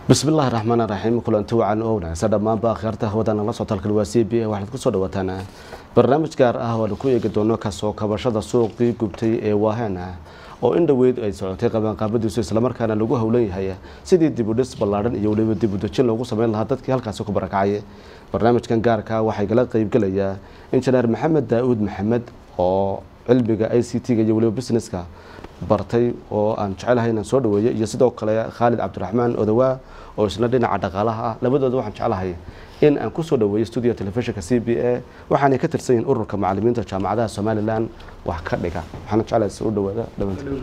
bismillahi raxmaan raxiim kulanti wacan oo wanaagsan dhammaanba akhyaarta hawadana la socotaalkan waa c b a waxaad kusoo dhawaataan barnaamij gaar ah oo aan ku eegi doono kasoo kabashada suuqii gubtay ee waaheen ah oo in dhoweyd ay socotay qabanqaabadiisu islamarkaana lagu howlan yahay sidii dibudhis ballaadhan iyo weliba dibudejin loogu sameyn lahaa dadkii halkaasi ku barakacay barnaamijkan gaarka waxay gala qeybgelayaa injineer maxamed daa-uud maxamed oo cilmiga i c t-ga iyo weliba businesska bartay oo aan jecelahay inaan soo dhaweeyo iyo sidoo kale khaalid cabdiraxmaan odawaa oo isna dhinaca dhaqaalaha ah labadooda waxaan jeclahay in aan kusoo dhaweeyo studio telefishinka c b a waxaanay ka tirsan yihiin ururka macalimiinta jaamacadaha somalilan wax ka dhiga waxaana jeclahay soo dhawaada dhamantood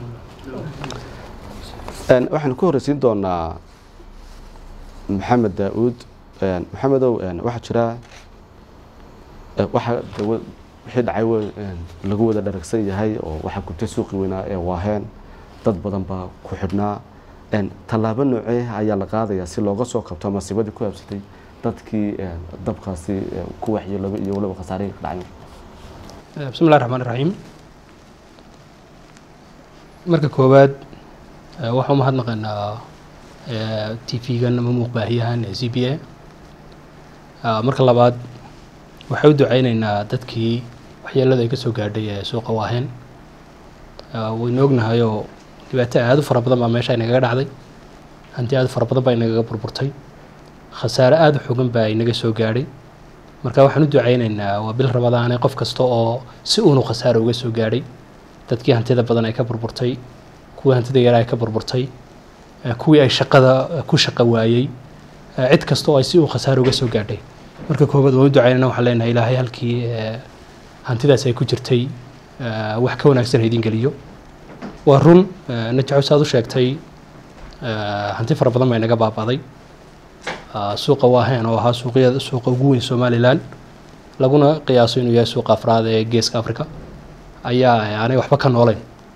waxaan ku horreysiin doonaa maxamed daa-uud maxamedow waxaa jira waxaa wixii dhacay lagu wada dharagsan yahay oo waxaa gubtay suuqii weynaa ee waaheen dad badan baa ku xidhnaa tallaabo noocee ayaa la qaadayaa si looga soo kabto masiibadii ku habsatay dadkii dabkaasi ku waxyeelooba iyo waliba khasaarihii ka dhacay bismi llahi raxmaan iraxiim marka koowaad waxaa umahadnaqaynaa t v-gan ama muuqbaahiyahan ee c b a marka labaad waxay u duceyneynaa dadkii waxyeelada ay ka soo gaadhay ee suuqa waaheen waynu ognahayoo dhibaato aada u fara badan baa meesha inagaga dhacday hanti aada u fara badan baa inagaga burburtay khasaare aada u xogan baa inaga soo gaadhay marka waxaan u duceyneynaa waa bil rabadaane qof kasta oo si uunu khasaare uga soo gaadhay dadkii hantida badan ay ka burburtay kuwii hantida yara ay ka burburtay kuwii ay shaqada ku shaqo waayey cid kasta oo ay si uu khasaare uga soo gaadhay marka koobaad waan u ducaynana waxaan leenahay ilaahay halkii hantidaas ay ku jirtay wax ka wanaagsan ha idin geliyo waa run najaxo saad u sheegtay hanti fara badan baa inaga baaba'day suuqa waaheen oo ahaa suuqyada suuqa ugu weyn somalilan laguna qiyaaso inuu yahay suuqa afraad ee geeska africa ayaa aanay waxba ka nooleyn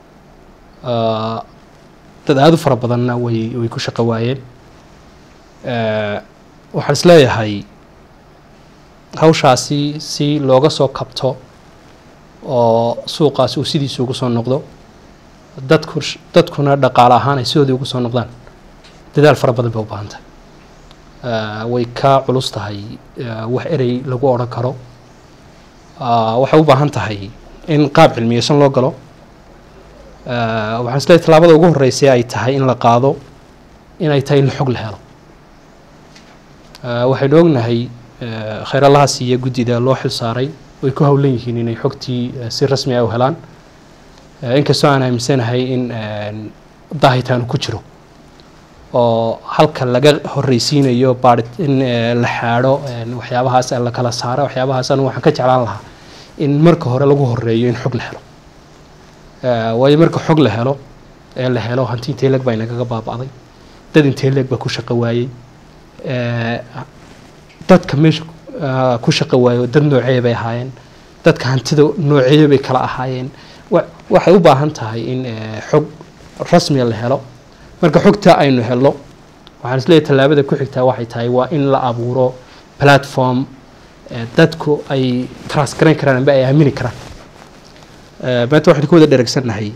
dad aada u fara badanna way way ku shaqo waayeen waxaan is leeyahay hawshaasi si looga soo kabto oo suuqaasi uu sidiisa ugu soo noqdo dadku dadkuna dhaqaale ahaan ay sidoodii ugu soo noqdaan dadaal fara badan bay u baahan tahay way ka culus tahay wax erey lagu odhan karo waxay u baahan tahay in qaab cilmiyeysan loo galo waxaan is leeyahy tallaabada ugu horreysay ay tahay in la qaado inay tahay in la xog la helo waxaynu ognahay khayr allaha siiya guddida loo xil saaray way ku howlan yihiin inay xogtii si rasmi ah u helaan inkastoo aan aaminsanahay in daahitaanu ku jiro oo halka laga horreysiinayo baari in la xaadho waxyaabahaas la kala saaro waxyaabahaas anu waxaan ka jeclaan lahaa in marka hore lagu horeeyo in xog la helo waayo marka xog la helo ee la helo hanti intee leeg baa inagaga baaba'day dad intee leeg baa ku shaqo waayey dadka meesha ku shaqo waayo dad nooceeya bay ahaayeen dadka hantida nooceeya bay kala ahaayeen waxay u baahan tahay in xog rasmiga la helo marka xogtaa aynu helno waxaan isleeyahy tallaabada ku xigtaa waxay tahay waa in la abuuro platform dadku ay transgarayn karaan amba ay aamini karaan maanta waxaynu ka wada dheregsannahay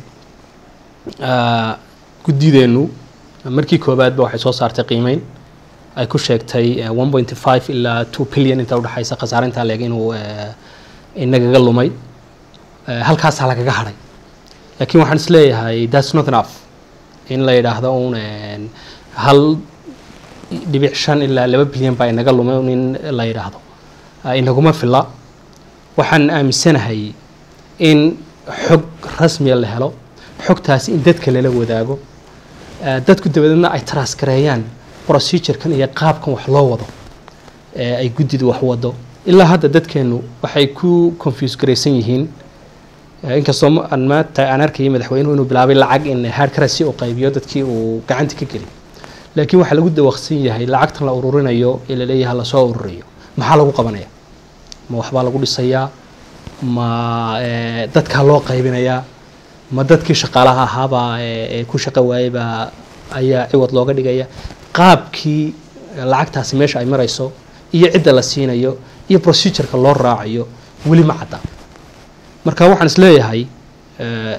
guddideennu markii koobaadba waxay soo saartay qiimeyn ay ku sheegtay one pointy five ilaa two billion inta udhexaysa khasaarintaa leeg inuu inagaga lumay halkaasaa lagaga hadhay laakiin waxaan is leeyahay thats not enough in la yidhaahdo un hal dhibic shan ilaa laba bilyan baa inaga lumay in la yidhaahdo inaguma filla waxaan aaminsanahay in xog rasmiya la helo xogtaasi in dadka lala wadaago dadku dabadeedna ay taraskareeyaan procedurekan iyo qaabkan wax loo wado ay guddidu wax wado ilaa hadda dadkeenu waxay ku confuse garaysan yihiin inkastoo aan maanta aan arkayay madaxweynuhu inuu bilaabay lacag in hard currency uu qaybiyo dadkii uu gacanta ka geliy laakiin waxaa lagu dawaqsan yahay lacagtan la ururinayo ee laleeyahay lasoo ururiyo maxaa lagu qabanaya ma waxbaa lagu dhisayaa ma dadkaa loo qaybinayaa ma dadkii shaqaalaha ahaabaa ee ku shaqo waayeybaa ayaa ciwad looga dhigaya qaabkii lacagtaasi meesha ay marayso iyo cidda la siinayo iyo procedureka loo raacayo weli ma cadda marka waxaan is leeyahay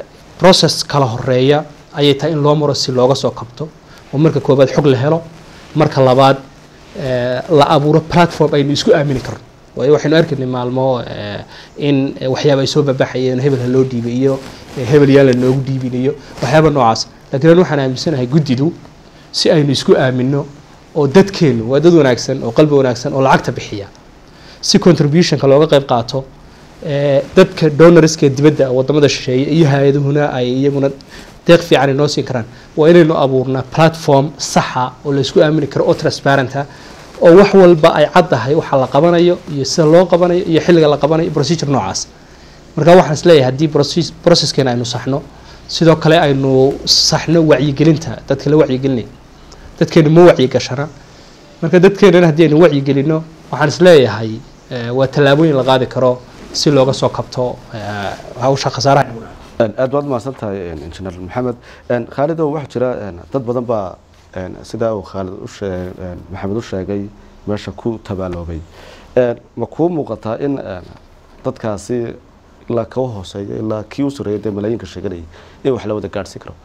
process kala horeeya ayay tahay in loo maro si looga soo kabto oo marka koobaad xog la helo marka labaad la abuuro platform aynu isku aamini karno waayo waxaynu arkaynay maalmo in waxyaaba ay soo babaxayeen hebel ha loo dhiibay iyo hebel yaa la noogu dhiibin iyo waxyaaba noocaas laakiin an waxaan aaminsanahay guddidu si aynu isku aamino oo dadkeenu waa dad wanaagsan oo qalbi wanaagsan oo lacagta bixiya si contributionka looga qayb qaato dadka donorska dibadda wadamada shisheeye iyo hay-aduhuna ay iyaguna deeq fiican inoo siin karaan waa inaynu abuurnaa platform saxa oo laysku aamini karo oo transparenta oo wax walba ay caddahay waxa la qabanayo iyo sida loo qabanayo iyo xilliga la qabanayo procedure noocaas marka waxaan isleeyahay haddii processkeena aynu saxno sidoo kale aynu saxno wacyigelinta dadka la wacyigelinaya dadkeenu ma wacyigashana marka dadkeenana haddii aynu wacyigelino waxaan isleeyahay waa tallaabooyin la qaadi karo si looga soo kabto hawsha khasaaraha aad baad mahadsan tahay injineer maxamed khaalidow waxaa jira dad badan baa sidaa uu khaalid ushee maxamed u sheegay meesha ku tabaaloobay ma kuu muuqataa in dadkaasi ilaa kaga hooseeya ilaa kii u sareeya dee malaayiinka sheeganayay in wax la wada gaadhsiin karo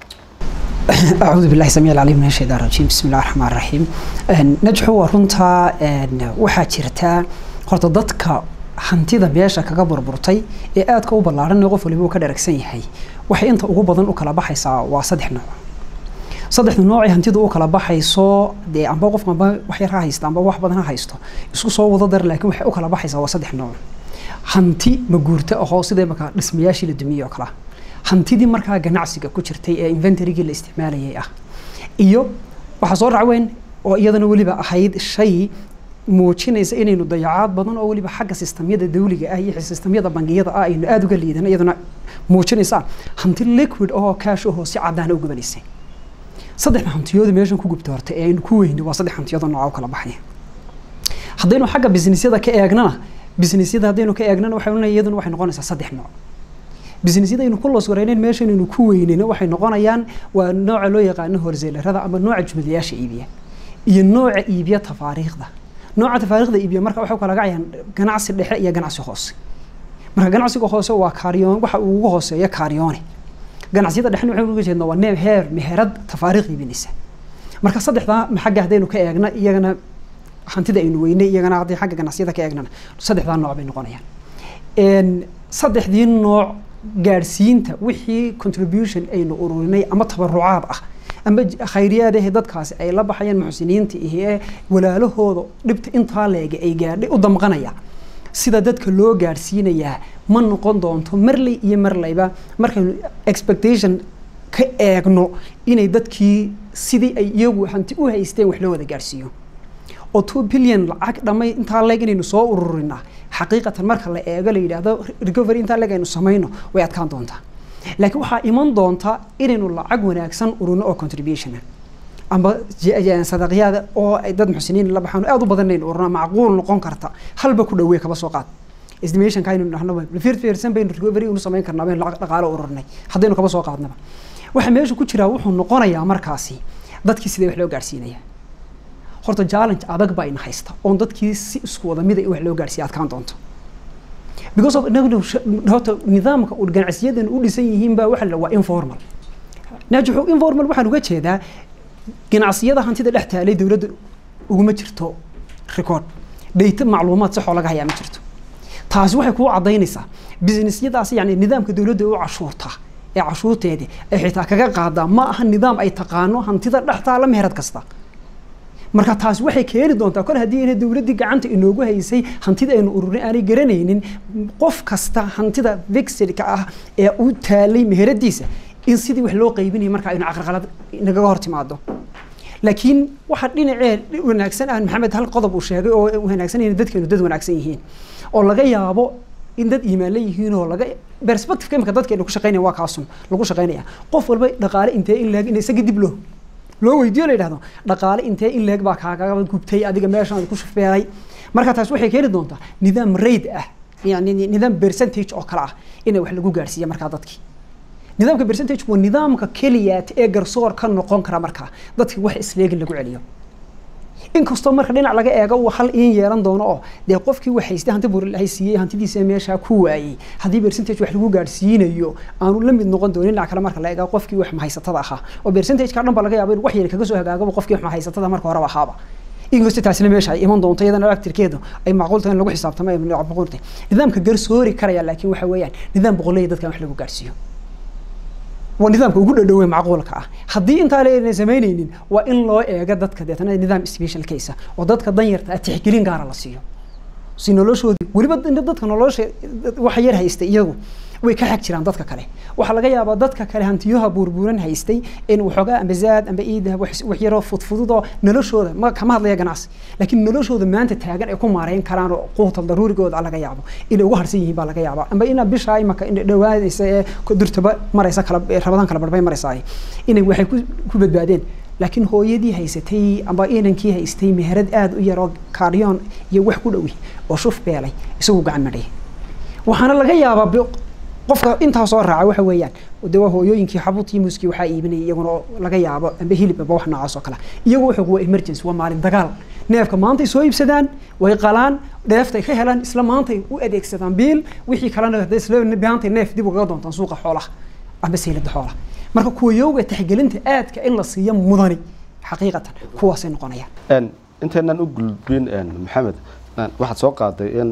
أعوذ بالله السميع العليم من الشيطان الرجيم بسم الله الرحمن الرحيم نجحu waa runtaa waxaa jirtaa horta dadka hantida meesha kaga burburtay ee aadka u ballaaran qof waliba uu ka dharagsan yahay waxay inta ugu badan u kala baxaysaa waa saddex nooc saddexda noocee hantidu u kala baxayso dee amba qofka amba wax yar ha haysto amba wax badan ha haysto isku soo wada dar laakiin waxay u kala baxaysaa waa saddex nooc hanti maguurta ahoo sidee markaa dhismayaashii la dumiyey oo kale hantidii markaa ganacsiga ku jirtay ee inventarygii la isticmaalayay ah iyo waxaa soo racweyn oo iyadana weliba ahayd shay muujinaysa inaynu dayacaad badan oo weliba xagga sistamyada dawliga ah iyo sistamyada bangiyada ah aynu aada uga liidano iyaduna muujinaysa hanti liquid oo cash ahoo si caddaana u gubanaysay saddexda hantiyooda meeshan ku gubta horta ee aynu ku weyni waa saddex hantiyooda nooca u kala baxaya haddaynu xagga businessyada ka eegnana businessyada haddaynu ka eegnana waxay odhanaya iyaduna waxay noqonaysaa saddex nooc businessyada aynu ku loos wareyneyn meeshan aynu ku weyneyno waxay noqonayaan waa nooca loo yaqaano horseelarada ama nooca jumlayaasha iibiya iyo nooca iibiya tafaariikhda nooca tafaariikhda iibiya marka waxay kala gacayaan ganacsi dhexe iyo ganacsi hoose marka ganacsiga hoose waa kaaryoon waxa uu ugu hooseeya kaaryoone ganacsiyada dhexna waxaynu uga jeednaa waa neeb heer meherad tafaariikh iibinaysa marka saddexdaa xagga haddaynu ka eegna iyagana hantida aynu weynay iyagana haddii xagga ganacsiyada ka eegnana saddexdaa nooc bay noqonayaan saddexdii nooc gaadhsiinta wixii contribution aynu ururinay ama tabarucaad ah ama khayriyaad ah dadkaasi ay la baxayaan muxsiniinta iyo ee walaalahooda dhibta intaa leega ay gaadhay u damqanaya sida dadka loo gaadhsiinayaa ma noqon doonto marley iyo marlayba markaynu expectation ka eegno inay dadkii sidii ay iyagu hanti u haysteen wax loo wada gaadhsiiyo oo two billion lacag dhamay intaa leeg inaynu soo ururinaa xaqiiqatan marka la eego la yidhaahdo recovery intaa leeg aynu samayno way adkaan doontaa laakiin waxaa iman doonta inaynu lacag wanaagsan ururno oo contribution amba sadaqyaada oo ay dad muxsiniin la baxaan aad u badan aynu ururno macquul noqon karta halba ku dhawee kaba soo qaad estimationka aynu dhahno firfirsan baynu recovery unu samayn karnaa baynu dhaqaalo ururnay haddaynu kaba soo qaadnaba waxa meesha ku jiraa wuxuu noqonayaa markaasi dadkii sidee wax loo gaarsiinaya horta challenge adag baa ina haysta oon dadkii si isku wada mida in wax loo gaarsiiya adkaan doonto because of horta nidaamka uu ganacsiyadan u dhisan yihiin baa waxa la waa informal naajixu informal waxaan uga jeedaa ganacsiyada hantida dhex taalay dowladda uguma jirto record dayta macluumaad saxoo laga hayaa ma jirto taasi waxay kuu cadaynaysaa businessyadaas yani nidaamka dowladda u cashuurta ee cashuurteedi ay xitaa kaga qaadaa ma aha nidaam ay taqaano hantida dhex taala meherad kasta marka taasi waxay keeni doontaa kor haddii ina dowladdii gacanta inoogu haysay hantida aynu ururin aanay garanaynin qof kasta hantida vixidka ah ee u taalay meheradiisa in sidii wax loo qaybinayo marka aynu caqarqalad nagaga hor timaado laakiin waxa dhinacee wanaagsan ah maxamed hal qodob uu sheegay oo wanaagsan in dadkeenu dad wanaagsan yihiin oo laga yaabo in dad iimaanla yihiin oo laga perspective imika dadkeenu ku shaqeynaya waa kaasun lagu shaqeynaya qof walba dhaqaale intee in laag in isaga dib loo loo weydiiyo la yidhahdo dhaqaale intee in leeg baa kaagaga gubtay adiga meeshaan ku shufeeray marka taas waxay keeni doontaa nidaam raid ah yani nidaam percentage oo kale ah inay wax lagu gaarsiiya markaa dadkii nidaamka percentage waa nidaamka keliyaat ee garsoor ka noqon kara markaa dadki wax isleegin lagu celiyo inkastoo marka dhinac laga eego uu hal in yeelan doono oo dee qofkii wax haystay hanti buurlahay siiyey hantidiisa meeshaa ku waayey haddii percentage wax lagu gaadhsiinayo aanu la mid noqon doonin dhinac kale marka la eego qofkii wax mahaysatada ahaa oo percentageka dhan ba laga yaabo in wax yar kaga soo hagaagaba qofkii wax mahaysatada marka horeba ahaaba inkastoo taasina meesha ay iman doonto iyadana actirkeedu ay macquul tahay in lagu xisaabtamo ay macquul tahay nidaamka garsoori karaya laakiin waxa weeyaan nidaam boqolley dadkan wax lagu gaadhsiiyo waa nidaamka ugu dhadhowe macquulka ah haddii intaa leena samaynaynin waa in loo eego dadka deetana nidaam special case oo dadka danyarta ah tixgelin gaara la siiyo si noloshoodii weliba dadka nolosha waxa yar haystay iyagu way ka xag jiraan dadka kale waxaa laga yaabaa dadka kale hantiyaha buurbuuran haystay in waxoogaa amba zaad amba iidahab wax yaroo fudfududoo noloshooda ma kama hadlaya ganacsi laakiin noloshooda maanta taagan ay ku maareyn karaan oo quutal daruurigooda laga yaabo inay ugu harsan yihiin baa laga yaabaa amba ina bishaa imaka dhawaanaysa ee durtaba maraysa kala rabadaan kala barbay maraysaay inay waxay ku badbaadeen laakiin hooyadii haysatay amba inankii haystay meherad aada u yaroo kaaryoon iyo wax ku dhowi oo shuf beelay isagu gacan madhay waxaana laga yaabaa qofka intaa soo raaca waxa weeyaan de waa hooyooyinkii xabuutii muuskii waxaa iibinayay iyaguna laga yaabo amba hilib amba wax noocaas oo kale iyagu wuxuu waa emergency waa maalin dagaal neefka maantay soo iibsadaan way qalaan dheeftay ka helaan isla maantay u adeegsadaan biil wixii kalena isla maantay neef dib ugaga doontaan suuqa xoolaha amba saylada xoolaha marka kuwa yowga taxgelinta aadka in la siiyo mudani xaqiiqatan kuwaasay noqonayaan intaynan u gulbin maxamed waxaad soo qaaday in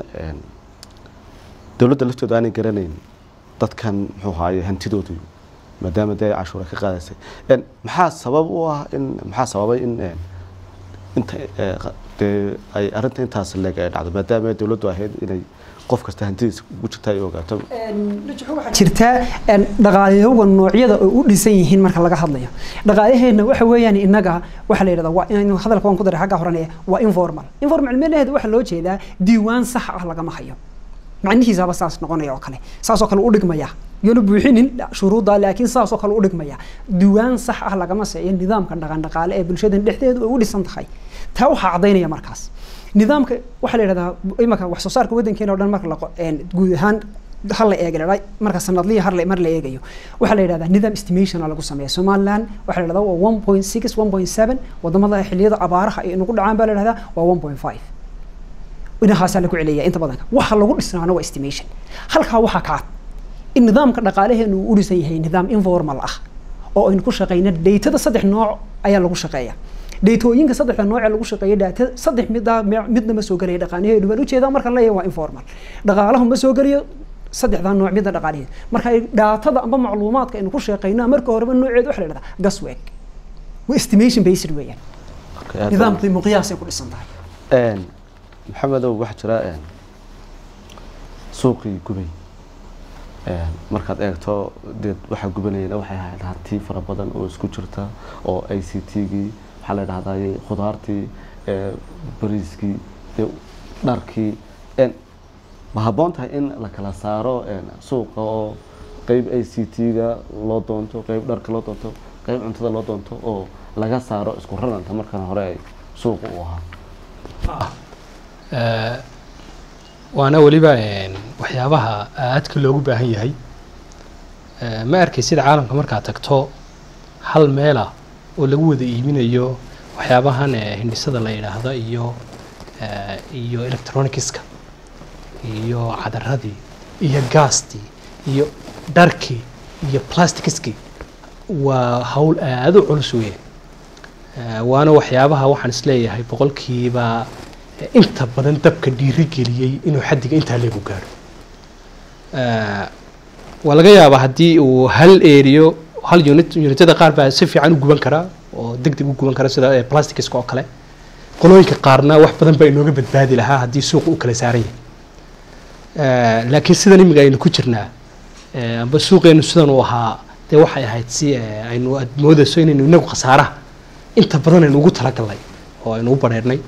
dowladda laftooda aanay garanayn dadkan muxuu haaye hantidoodu maadaama dee ay cashuura ka qaadaysay maxaa sabab u ah in maxaa sababay in inta dee ay arrinta intaas leeg ay dhacdo maadaama dowladdu ahayd inay qof kasta hantidiisa ugu jirta ay ogaato waxaa jirtaa dhaqaaliyowga noocyada oo u dhisan yihiin marka laga hadlayo dhaqaalyaheena waxa weeyaan innaga waxaa la yidhahdaa waa in hadalka waan ku daray xagga horanaya waa informal informal meelaheeda waxaa loo jeedaa diiwaan sax ah lagama hayo macnihiisaba saas noqonaya oo kale saasoo kale u dhigmaya yoona buuxinin shuruudda laakiin saasoo kale u dhigmaya diiwaan sax ah lagama seeyo nidaamka dhaqan dhaqaale ee bulshadan dhexdeedu ay u dhisan tahay taa waxaa caddaynaya markaas nidaamka waxaa la yidhahdaa imaka wax soo saarka waddankeena o dhan marka la guud ahaan hal la eega marka sanadliya har mar la eegayo waxaa la yidhahdaa nidaam estimation lagu sameeya somaliland waxaa la yidhahdaa waa one point six one point seven wadamada xilliyada abaaraha ay nagu dhacaan baa la yidhahdaa waa one point five inahaasaa lagu celiya inta badanka waxa lagu dhisnaana waa estimation halkaa waxaa ka cad in nidaamka dhaqaalaheenu uu u dhisan yahay nidaam informal ah oo aynu ku shaqeyna daytada saddex nooc ayaa lagu shaqeeya daytooyinka saddexda nooc ee lagu shaqeeya daata saddex mid midna ma soo gelaya dhaqaanaheedu baan ujeedaa markaan leeyahay waa informal dhaqaalahu ma soo geliyo saddexdaa nooc midna dhaqaalaheedu marka dhaatada amba macluumaadka aynu ku shaqeyna marka horeba nooceedu waxa la yidhahdaa gasweg waa estimation based weeyaan nidaamkii muqiyaasay ku dhisan tahay maxamedow waxaa jira suuqii gubay markaad eegto dee waxaa gubanayana waxay ahayd hanti fara badan oo isku jirta oo i c t-gii waxaa la dhahday khudaartii bariiskii dharkii ma habboon tahay in la kala saaro suuqa oo qeyb i c t-ga loo doonto qeyb dharka loo doonto qeyb cuntada loo doonto oo laga saaro isku raranta markan hore ay suuqa u ahaa waana weliba waxyaabaha aadka loogu baahan yahay ma arkay sida caalamka markaad tagto hal meela oo lagu wada iibinayo waxyaabahan hindhisada la yidhaahdo iyo iyo electronicska iyo cadaradii iyo gaastii iyo dharkii iyo plasticskii waa hawl aada u culus weyn waana waxyaabaha waxaan isleeyahay boqolkiiba inta badan dabka dhiiri geliyey inuu xaddiga intaa leegu gaadho waa laga yaabaa haddii uu hal eriyo hal unit unityada qaar baa si fiican u guban karaa oo deg deg u guban kara sida plasticska oo kale qolooyinka qaarna wax badan baa inooga badbaadi lahaa haddii suuqa u kala saaran yahay laakiin sidan imiga aynu ku jirnaa amba suuqeenu sidan uu ahaa dee waxay ahayd si aynu aad moodayso inaynu inagu khasaaraha inta badan aynu ugu talagalnay oo aynu u badheernay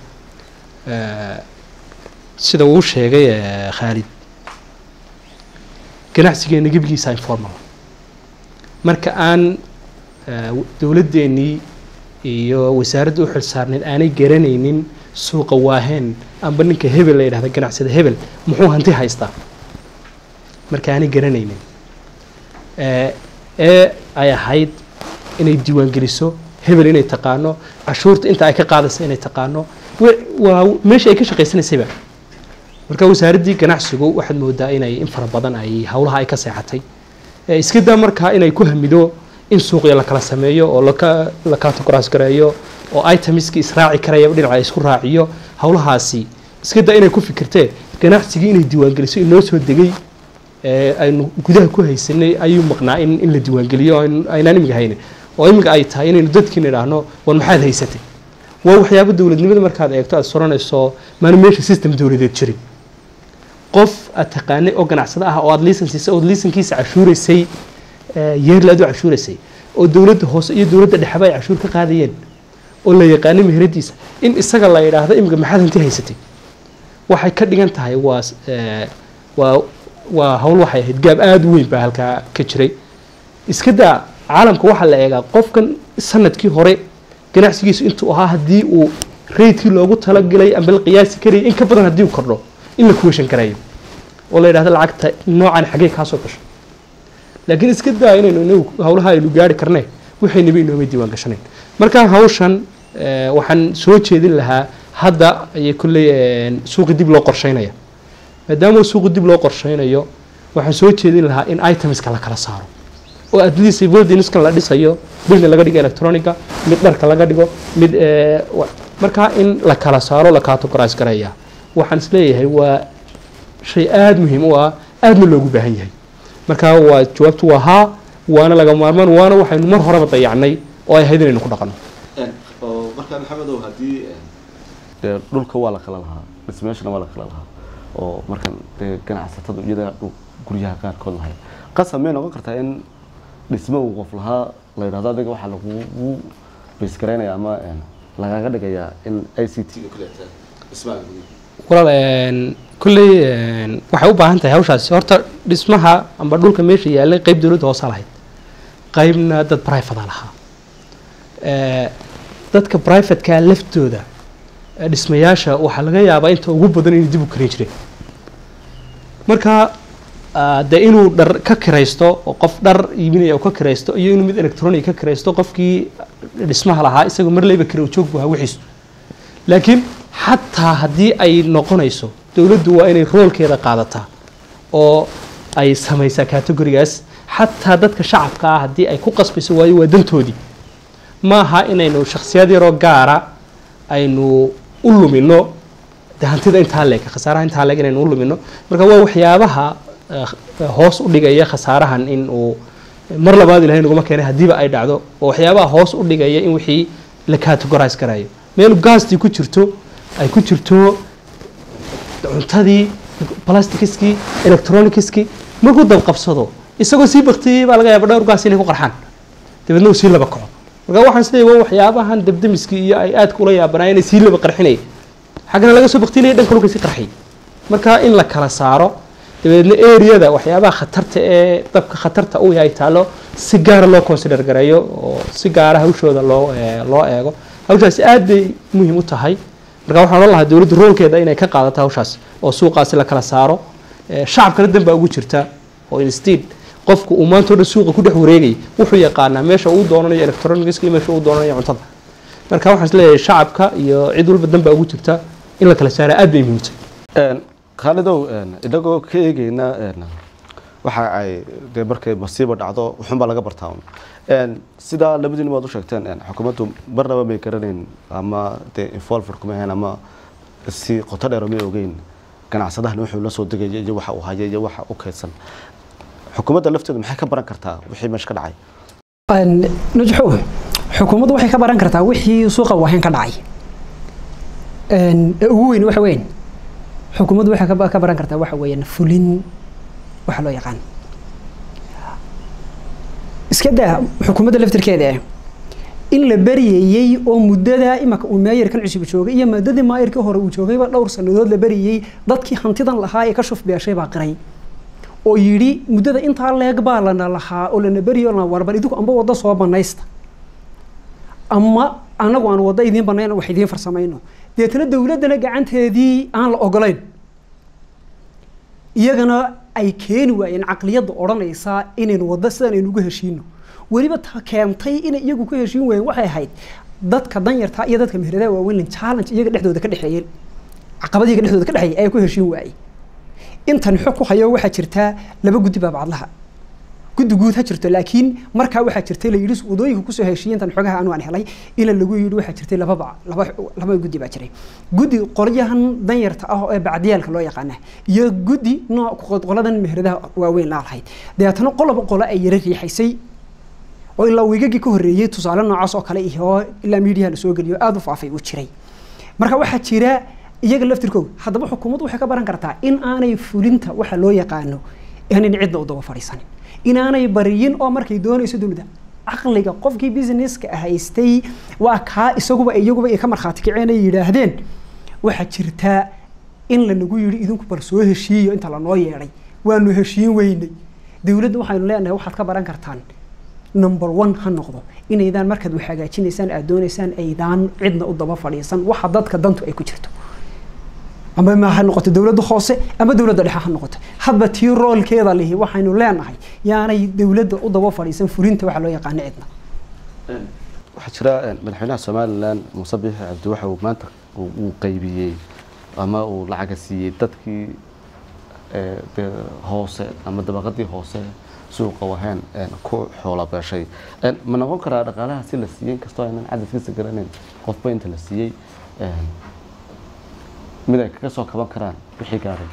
sida uu sheegay khaalid ganacsigeena gebigiisa informal marka aan dowladdeenii iyo wasaaradda u xil saarneed aanay garanaynin suuqa waaheen amba ninka hebel la yidhahda ganacsada hebel muxuu hanti haystaa marka aanay garanaynin ee ay ahayd inay diiwaangeliso hebel inay taqaano cashuurta inta ay ka qaadaysa inay taqaano wa- waa meesha ay ka shaqaysanaysayba marka wasaaraddii ganacsigu waxaad moodaa inay in fara badan ay howlaha ay ka seexatay Eh, iska daa markaa inay ku hamido in suuqya la kala sameeyo oo laka la categorize gareeyo oo itemiski israaci karaya dhinaca la isku raaciyo howlahaasi iska daa inay ku fikirtee ganacsigii inay diiwaangeliso inoo soo degay ee aynu gudaha ku haysanay ayuu maqnaa in, in la diiwaangeliyo oo aynu- aynaan imiga haynin oo imiga ay tahay inaynu dadkiina idhaahno war maxaad haysatay waa waxyaabo dowladnimada markaad eegto aad soranayso maana meesha system dowladeed jirin qof aad taqaanay oo ganacsado ah oo aad liisan siisay oo liisankiisa cashuuraysay yeerla aad u cashuuraysay oo dowladda hoose iyo dowladda dhexeba ay cashuur ka qaadayeen oo la yaqaanay meheradiisa in isaga la yidhaahdo imika maxaad hanti haysatay waxay ka dhigan tahay waa s- ee, waa waa hawl waxay ahayd gaab aada u weyn baa halkaa ka jiray iska daa caalamka waxaa la eegaa qofkan sanadkii hore ganacsigiisu intuu ahaa haddii uu reydkii loogu talagalay amba la qiyaasi karayay in ka badan haddii uu kordho in la kuwashan karayo oo la yidhahdo lacagta noocan xaggee kaa soo gasho laakiin iska daa inaynu inagu hawlaha aynu gaari karne waxaynaba inooma diiwaan gashanayn marka hawshan eh, waxaan soo jeedin lahaa hadda ayay kolley eh, suuqi dib loo qorsheynaya maadaama suuqi dib loo qorsheynayo waxaan soo jeedin lahaa in itemska la kala saaro oo at least votingskan la dhisayo midna laga dhigo electronica mid dharka laga dhigo mid eh, wa- markaa in la kala saaro la categorize garaya waxaan isleeyahay waa shay aada muhiim u ah aadna loogu baahan yahay marka waa jawaabtu waa haa waana laga maarmaan waana waxaynu mar horeba dayacnay oo ay ahayd inaynu ku dhaqanno oo markaa maxamedow haddii dee dhulka waa la kala lahaa dhismeeshana waa la kala lahaa oo markan dee ganacsatadu iyada dhul guryaha qaarkood lahay qasab may noqon kartaa in dhismo uu qof lahaa la yidhahdo adiga waxaa lagugu baysgaraynaya ama een, lagaga dhigayaa in i c t ga kuleeta dhismaha walaal een, kolley een, waxay u baahan tahay hawshaasi horta dhismaha amba dhulka meesha yaallay qeyb dowladda hoosa lahayd qeybna dad private lahaa Eh, dadka privatekaa laftooda eh, dhismayaasha waxaa laga yaabaa inta ugu badan inay dib u karin jireen marka ah, dee inuu dhar ka kiraysto oo qof dhar iibinaya oo ka kiraysto iyo inuu mid electronic ka kiraysto qofkii dhismaha lahaa isagoo mar leyba kira joog buu ahaa wixiisu laakiin xataa haddii ay noqonayso dowladdu waa inay roolkeeda qaadataa oo ay samaysaa categorigaas xataa dadka shacabka ah haddii ay ku qasbayso waayo waa dantoodii ma aha inaynu shakhsiyad yaroo gaara aynu u lumino de hantida intaa leeg khasaaraha intaa leeg inaynu u lumino marka waa waxyaabaha eh, hoos u dhigaya khasaarahan in uu mar labaad ilahay naguma keenay haddiiba ay dhacdo oo waxyaabaha hoos u dhigaya in wixii la categorize karayo meel gaastii ku jirto ay ku jirto cuntadii plastikiskii electronicskii markuu dabqabsado isagoo sii baktiyey baa laga yaaba dhowr gaas inay ku qarxaan dabeedna uu sii laba kaco marka waxaan isleeyahay waa waxyaabahan dabdamiskii iyo ay aadka ula yaabanaa inay sii laba qarxinaya xaggana laga soo baktinaya dhanka dhulka sii qarxiyay marka in la kala saaro dabeedna areada waxyaabaha khatarta ee dabka khatarta u yahay taalo si gaara loo consider gareeyo oo si gaara hawshooda loo eh, loo eego hawshaasi aad bay muhiim u tahay marka waxaan odhan lahaa dowladdu roolkeeda inay ka qaadato hawshaas oo suuqaasi la kala saaro Eh, shacabkana dan baa ugu jirta oo instead qofku uu maanta o dhan suuqa ku dhex wareegay wuxuu yaqaanaa meesha uu doonanayo electronics iyo meesha uu doonanayo cuntada marka waxaan isleeyahay shacabka iyo cid walba dan baa ugu jirta in la kala saara aad bay muhiim tahay khaalidow een, inagoo ka eegeyna een, waxa ay dee markay masiibo dhacdo wuxuunbaa laga bartaa un Een, sidaa labadiin waad u sheegteen een, xukuumaddu marnaba may garanayn ama dee involver kuma ahayn ama si qoto dheer may ogeyn ganacsadahan wuxuu la soo degaya iyo waxa uu haya iyo waxa u kaydsan xukuumadda lafteedu maxay ka baran kartaa wixii meesha ka dhacay najxo xukuumaddu waxay ka baran kartaa wixii suuqa wahayn ka dhacay Een, ee ugu weyn waxa weyn xukuumaddu waxay ka ba- ka baran kartaa waxa weeyaan fulin waxa loo yaqaan iska daa xukuumadda laftirkeeda eh in la baryayey oo muddada imaka uu meeyarkan cusub joogay iyo muddadii maayarkii hore uu joogayba dhowr sannadood la baryayey dadkii hantidan lahaa ee ka shuf beeshay baa qiray oo yidhi muddada intaa leeg baa lana lahaa oo lana beryo lana warbar idigu amba waddo soo banaysta ama anagu aan waddo idiin banayno wax idiin farsamayno deetana dowladdana gacanteedii aan la ogolayn iyagana ay keeni waayeen caqliyadda odhanaysa inaynu waddo sidan aynu ugu heshiino weliba ta keentay inay iyagu ku heshiin waayeen waxay ahayd dadka danyarta iyo dadka meheradaha waaweyn challenge iyaga dhexdooda ka dhexeeyeen caqabad iyaga dhexdooda ka dhexeeyay ayaa ku heshiin waayey intan xog ku hayo waxaa jirtaa laba guddi baabacadlaha guddi guud ha jirto laakiin markaa waxaa jirtay la yidhi wadooyinka kusoo heshiiyey intan xogaha anu aan helay ila lagu yidhi waxaa jirtay laba bac laba laba guddi baa jiray guddi qolyahan danyarta ah ee bacdiyaalka loo yaqaana iyo guddi nooc qoladan meheradaha waaweyn laa lahayd dabeetana qoloba qolo ay yara riixaysay oo ilaa wiigagii ka horreeyey tusaale noocaas oo kale iyo ilaa miidiyaha lasoo geliyo aada u faafay uu jiray marka waxaa jira iyaga laftirkooda haddaba xukuumaddu waxay ka baran kartaa in aanay fulinta waxa loo yaqaano aanan cidna u daba fadhiisanin inaanay bariyin oo markay doonayso dowladda caqliga qofkii businesska haystay waa kaa isaguba iyaguba ay ka markhaati kaceen ay yidhaahdeen waxaa jirtaa in lanagu yidhi idinku bal soo heshiiyo inta lanoo yeedhay waanu heshiin weynay dowladda waxaynu leenahay waxaad ka baran kartaan number one ha noqdo inaydaan markaad wax hagaajinaysaan aad doonaysaan aydaan cidna u daba fadhiisan waxa dadka dantu ay ku jirto ama ma ha noqoto dowladda hoose ama dowladda dhexe ha noqoto hadba tii roolkeeda lihi waxaynu leenahay yaanay dowladda u daba fadhiisan fulinta waxa loo yaqaano cidna waxaa jira madaxweynaha somalilan muuse biixi cabdi waxa uu maanta uu qaybiyey ama uu lacaga siiyey dadkii hoose ama dabaqadii hoose suuqa waheen ku xoola beeshay ma noqon karaa dhaqaalaha si la siiyey inkastoo aynan cadadkiisa garanayn qofba inta la siiyey mid ay kaga soo kaban karaan wixii gaaray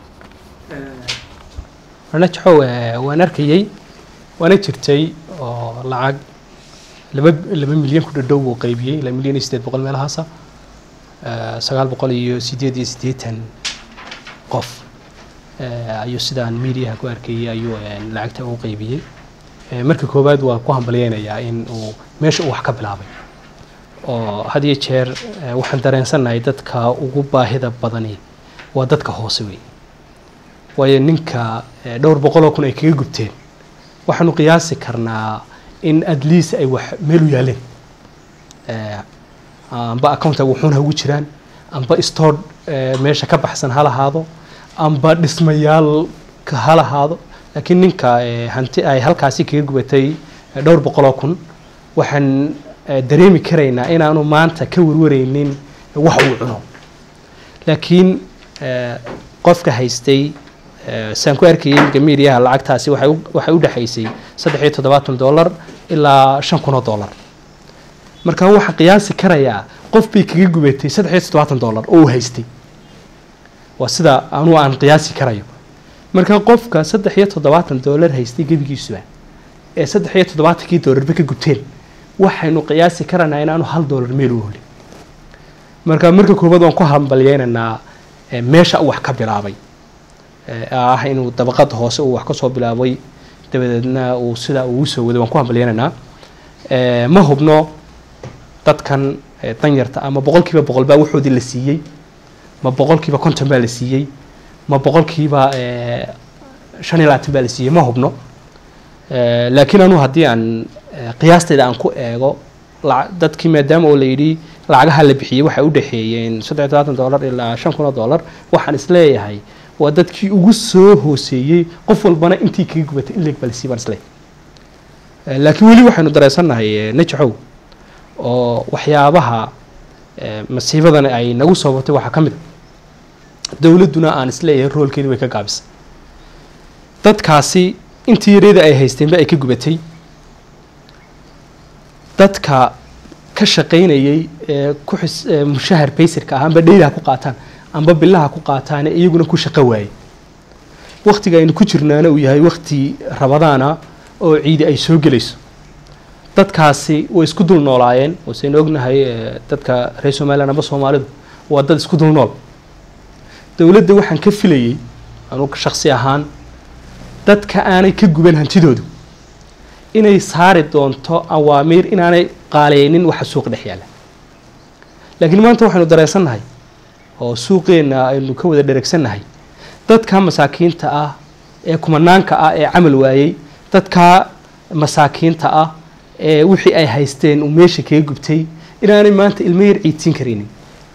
najaxow waan arkayey waana jirtay oo lacag laba laba milyan ku dhadhow buu qaybiyey ilaa milyan iyo siddeed boqol meelahaasa sagaal boqol iyo siddeed iyo siddeetan qof ayuu sidaan mediaha ku arkayey ayuu lacagta u qaybiyey marka koowaad waan ku hambalyeynayaa in uu meesha uu wax ka bilaabay oo had iyo jeer waxaan dareensannahay dadka ugu baahida badani waa dadka hoose wey waayo ninka dhowr boqoloo kun ay kaga gubteen waxaanu qiyaasi karnaa in at least ay wax meel u yaaleen amba accounta wuxuun ha ugu jiraan amba store meesha ka baxsan ha lahaado amba dhismayaalka ha lahaado laakiin ninka hanti ay halkaasi kaga gubatay dhowr boqoloo kun waxaan dareemi karaynaa inaanu maanta ka warwareynin wax uu cuno laakiin qofka haystay saan ku arkayay imika mediaha lacagtaasi waxay u dhexaysay saddex iyo toddobaatan dollar ilaa shan kun oo dollar marka waxaan qiyaasi karayaa qof bay kaga gubatay saddex iyo toddobaatan dollar oo uu haystay waa sida anu aan qiyaasi karayo marka qofka saddex iyo toddobaatan dollar haystay gebigiisuba ee saddex iyo toddobaatankii dollarba ka gubteen waxaynu qiyaasi karaynaa inaanu hal dollar meel u holin marka marka koowaad waan ku hambalyeynaynaa meesha uu wax ka bilaabay ah inuu dabaqada hoose uu wax ka soo bilaabay dabadeedna uu sidaa uu usoo waday waan ku hambalyeynaynaa ma hubno dadkan danyarta ama boqol kiiba boqol baa waxoodii la siiyey ma boqol kiiba konton baa la siiyey ma boqol kiiba shan iyo labaatan baa la siiyey ma hubno laakiin anuu haddii aan qiyaastayda aan ku eego dadkii maadaama oo la yidhi lacagaha la bixiyey waxay u dhexeeyeen saddex todobaatan dollar ilaa shan kun oo dollar waxaan isleeyahay waa dadkii ugu soo hooseeyey qof walbana intii kaga gubatay in leeg baa lasii baan isleeyahay laakiin weli waxaynu dareensannahay najaxow oo waxyaabaha masiibadan ay nagu soobatay waxaa ka mid a dowladduna aan isleeyahay roolkeedii way ka gaabisay dadkaasi intii yareeda ay haysteenba ay ka gubatay dadka ka shaqaynayay ee ku xis mushahar baysirka ah amba dheylaha ku qaataan amba bilaha ku qaataane iyaguna ku shaqo waayey waktiga aynu ku jirnaana uu yahay wakti rabadaana oo ciidi ay soo gelayso dadkaasi way isku dul noolaayeen wasaynu ognahay dadka reer somalilan amba soomaalidu waa dad isku dul nool dowladda waxaan ka filayey anugu shaksi ahaan dadka aanay ka guban hantidoodu inay saari doonto awaamiir inaanay qaaleynin waxa suuqa dhex yaalla laakiin maanta waxaynu dareensannahay oo suuqeenna aynu ka wada dheregsannahay dadka masaakiinta ah ee kumanaanka ah ee camal waayey dadka masaakiinta ah ee wixii ay haysteen uu meesha kaga gubtay inaanay maanta ilmo yar ciidsiin karaynin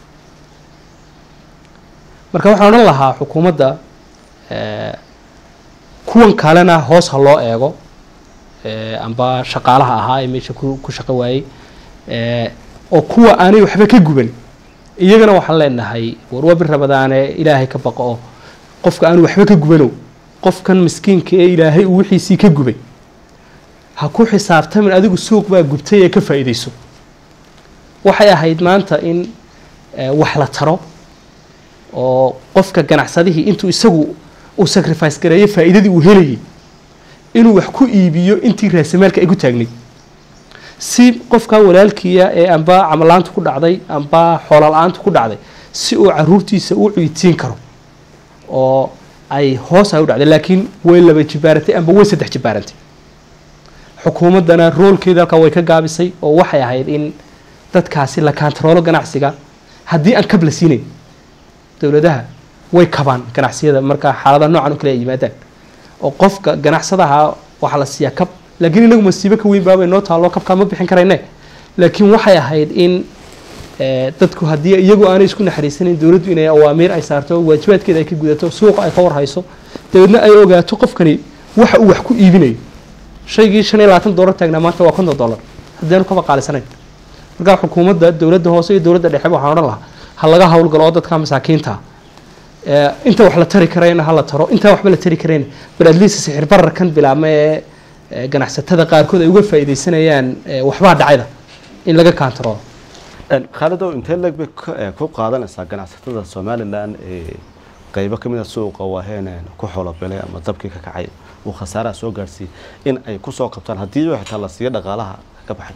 marka waxaan odhan lahaa xukuumadda kuwan kalena hoos ha loo eego eh, amba shaqaalaha ahaa ee meesha ku ku shaqo waayey eh, oo kuwa aanay waxba ka guban iyagana waxaan leenahay war waa bir rabadaane ilaahay ka baqo oo qofka aanu waxba ka gubanow qofkan miskiinka ee ilaahay uu wixiisii ka gubay ha ku xisaabtamin adigu suuq baa gubtay ee ka faa'iidayso waxay ahayd maanta in eh, wax la taro oo qofka ganacsadihii intuu isagu uu sacrifice gareeyo faa'iidadii uu helayay inuu wax ku iibiyo intii raasamaalka ay ku taagnayd si qofka walaalkiya ee amba camalaantu ku dhacday amba xoola-aantu ku dhacday si uu caruurtiisa u cuytiin karo oo ay hoos ay u dhacday laakiin way laba jibaarantay amba way saddex jibaarantay xukuumaddana roolkeeda halkaa way ka gaabisay oo waxay ahayd in dadkaasi la kaantaroolo ganacsiga haddii aan kab la siinayn dowladaha way kabaan ganacsiyada marka xaalada noocan oo kale ay yimaadaan oo qofka ganacsadaha waxaa la siiyaa kab laakiin inagu masiibo ka weyn baabay noo taalloo kabkaa ma bixin karayne laakiin waxay ahayd in eh, dadku haddii iyagu aanay isku naxariisanayn dowladdu inay awaamiir ay saarto waajibaadkeeda ay ka gudato suuqa ay ka warhayso dabeedna ay ogaato qofkani waxa uu wax ku iibinayo shaygii shan iyo labaatan doolar taagnaa maanta waa konton doolar haddaanu kaba qaalisanayn markaa xukuumadda dowladda hoose iyo dowladda dhexe waxaan odhan lahaa ha laga howlgalo oo dadka masaakiinta eh, inta wax la tari karayna ha la taro intaa waxba la tari karayna bal adliisa sixir bararkan bilaabma ee eh, ganacsatada qaarkood ay uga faa'iidaysanayaan eh, waxbaa dhacayda in laga kaantaroolo khaalidow intee leeg bay ka- eh, ku qaadanaysaa ganacsatada somalilan ee qeybo ka mid a suuqa waaheen ku xoolobelay ama dabkii ka kacay uu khasaaraha soo gaarsiiyey in ay kusoo qabtaan haddii xitaa la siiyo dhaqaalaha ka baxay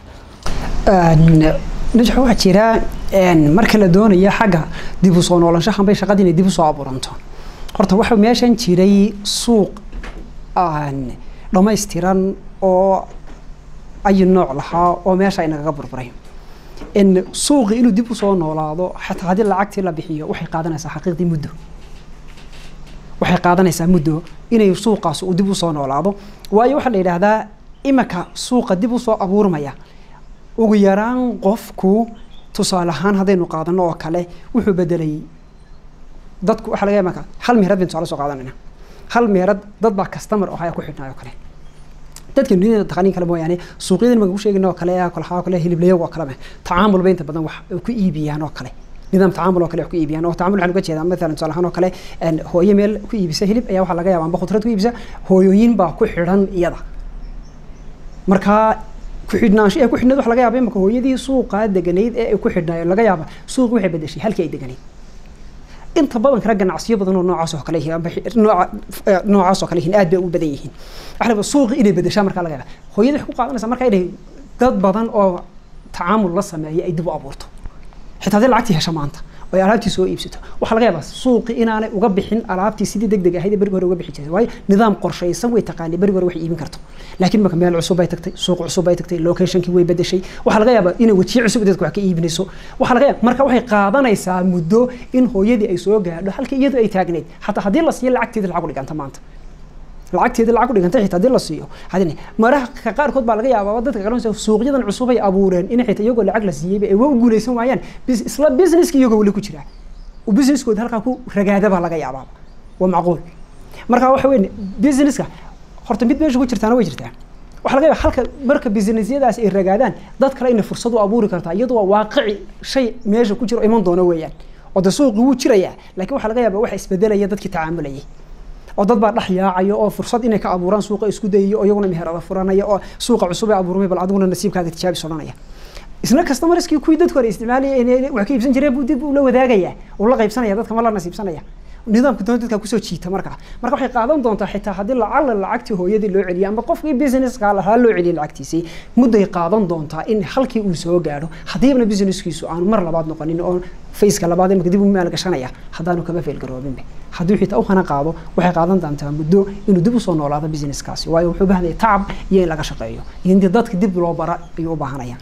najxo waxaa jira een, marka la doonayo xagga dib u soo noolaanshahan bay shaqadii inay dib u soo abuuranto horta waxa meeshan jiray suuq aan dhammaystiran oo ayi nooc lahaa oo meesha inagaga burburay in suuqi inuu dib u soo noolaado xataa haddii lacagtii la bixiyo waxay qaadanaysaa xaqiiqdii muddo waxay qaadanaysaa muddo inay suuqaas uu dib u soo noolaado waayo waxaa la yidhaahdaa imika suuqa dib u soo abuurmaya ugu yaraan qofku tusaale ahaan haddaynu qaadano oo kale wuxuu bedelay dadku waxaa laga yaaba marka hal meherad baynu tusaale soo qaadanayna hal meherad dad baa customer oo haya ku xidhnaayo oo kale dadka duniyada taqaaniin kale mooyaane suuqyadan maga ku sheegina oo kale ee kolxaa oo kale hiliblayaga oo kaleba tacaamul bay inta badan wax ay ku iibiyaan oo kale nidaam tacaamul oo kale wax ku iibiyaan oo tacaamul waxaan uga jeedaa maalan tusaale ahaan oo kale een, hooyo meel ku iibisa hilib ayaa waxaa laga yaabaa amba khudrad ku iibisa hooyooyin baa ku xidhan iyada markaa ku-xidhnaansho ee ku xidhnayd waxa laga yaaba imaka hooyadii suuqaa deganayd ee ay ku xidhnaayo laga yaaba suuqi waxay bedeshay halkii ay deganayd inta badan kale ganacsiyo badan oo noocaas oo kale yihiin amba xi- nooca eh, noocaas oo kale yihiin aad bay u badan yihiin waxa laga yaabaa suuqi inay bedeshaa markaa laga yaaba hooyadii waxay ku qaadanaysaa markaa inay dad badan oo tacaamul la sameeya ay dib u abuurto xitaa haddii lacagtii hesho maanta oo ay alaabtii soo iibsato waxaa laga yaabaa suuqi inaanay uga bixin alaabtii sidii deg deg ahayd ee berigi hore uga bixi jirtay waayo nidaam qorshaysan way taqaanay berigi hore wax iibin karto laakiin marka meel cusub bay tagtay suuq cusub bay tagtay locationkii way bedeshay waxaa laga yaabaa inay wejiyo cusub dadku wax ka iibinayso waxaa laga yaabaa marka waxay qaadanaysaa muddo in hooyadii ay soo gaadho halkii iyadu ay taagnayd xataa haddii la siiyo lacagteeda lacag u dhiganta maanta lacagteeda lacag u dhigantay xitaa haddii la siiyo hadin maraha ka qaarkood baa laga yaabaa dadka kalluunsa suuqyadan cusub ay abuureen in xitaa iyagoo lacag la siiyeyba ay waa u guuleysan waayaan bis- isla businesski iyagoo weli ku jira oo businesskooda halkaa ku ragaada baa laga yaabaa waa macquul marka waxa weyn businesska horta mid meesha ku jirtaana way jirtaa waxaa laga yaabaa halka marka businessyadaas ay ragaadaan dad kale inay fursad u abuuri kartaa iyadoo waa waaqici shay meesha ku jiro iman doona weeyaan oo de suuqi wuu jirayaa laakiin waxaa laga yaabaa waxa isbedelaya dadkii tacaamulayay oo dad baa dhex yaacaya oo fursad inay ka abuuraan suuqa isku dayayo oo iyaguna meherada furanaya oo suuqa cusub ee abuurmay bal adiguna nasiibkaaga tijaabis odhanaya isna customerskii kuwii dadku hore isticmaalayay inay wax ka iibsan jireen buu dib ula wadaagaya uu la qaybsanaya dadka ma la nasiibsanaya nidaamka doona dadka kusoo jiita marka marka waxay qaadan doontaa xitaa haddii lacala lacagtii hooyadii loo celiyo ama qofkii businesska lahaa loo celiyo lacagtiisii mudday qaadan doontaa in halkii uu soo gaadho haddiibna businesskiisu aanu mar labaad noqonin oo faceka labaad imika dib u maalgashanaya haddaanu kaba feelgaroobinba hadduu xitaa u hana qaado waxay qaadan doontaa muddo inuu dib usoo noolaado businesskaasi waayo wuxuu u baahan yahay tacab iyo in laga shaqeeyo iyo in dadka dib loo bara ayuu u baahanayaan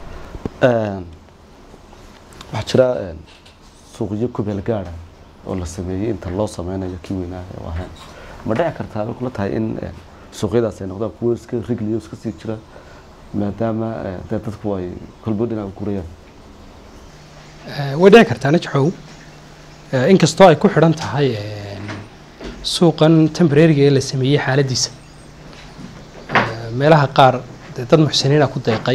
waxaa jira suuqyo kubeel gaada oo la sameeyey inta loo sameynayo kii weynaa ee waaheen ma dhici kartaa bay kula tahay in suuqyadaas ay noqdaan kuwo iska rigliyo iska sii jira maadaama dee dadku ay kolbo dhinac u gurayaan way dhici kartaa najxow inkastoo ay ku xidhan tahay suuqan temporariga ee la sameeyey xaaladiisa meelaha qaar dee dad muxsiniina ku deeqay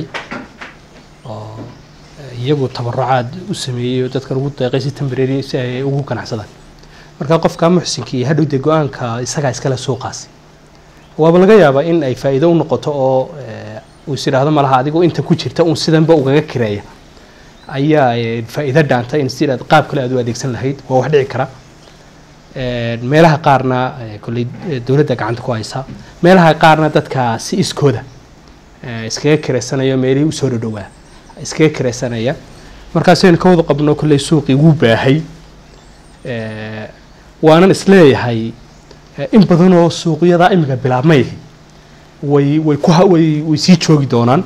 oo eh, iyagu tabarucaad u sameeyey oo dadkan ugu deeqay si temporary si ay ugu ganacsadaan marka qofka muxsinkii hadhow dee go-aanka isagaa iskale suuqaasi waaba laga yaabaa in ay faa'iido u noqoto oo eh, uu is idhaahdo malaha adigu inta ku jirta uun sidanba ugaga kireeya ayaa eh, faa'iido dhaanta in si aad qaab kale aad u adeegsan lahayd waa wax dhici kara Eh, meelaha qaarna eh, kolley eh, dowladda gacanta ku haysa meelaha qaarna dadka si iskooda eh, iskaga kiraysanaya meelihii usoo dhadhowaa iskaga kiraysanaya markaasaynu ka wada qabno kolley suuqii wuu baahay Eh, waanan isleeyahay eh, in badanoo suuqyada imika bilaabmay way way ku ha- way way sii joogi doonaan